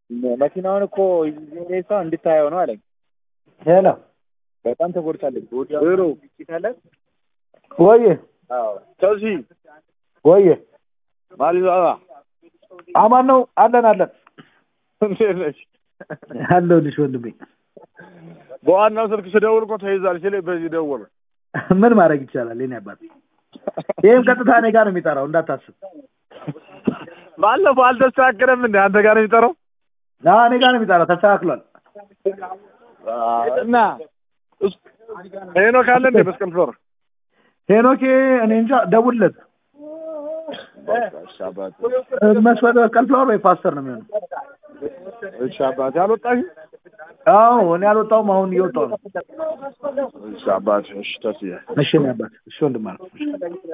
መኪናውን እኮ ሬሳ እንድታየው ነው አለኝ። ሄሎ በጣም ተጎድታለች። ሮ ይታለ ወየ ቸልሲ ወየ ማዲስ አበባ አማን ነው አለን አለን እንዴት ነሽ? አለሁልሽ ወንድሜ። በዋናው ስልክ ስደውል እኮ ተይዛል ሲል በዚህ ደወል ምን ማድረግ ይቻላል? የኔ አባት ይህም ቀጥታ እኔ ጋር ነው የሚጠራው እንዳታስብ። ባለፈው አልተስተካከለም እንደ አንተ ጋር ነው የሚጠራው አዎ እኔ ጋር ነው የሚጠራው። ተስተካክሏል። እና ሄኖክ አለ እንደ መስቀል ፍሎር ሄኖኬ እኔ እንጃ ደውልለት። መስፈት መስቀል ፍላወር ወይ ፓስተር ነው የሚሆነው። እሺ አባቴ አልወጣሽም? አዎ እኔ አልወጣሁም። አሁን እየወጣሁ ነው። እሺ አባቴ እሺ ተስዬ እሺ እኔ አባት እሺ ወንድም አልኩ።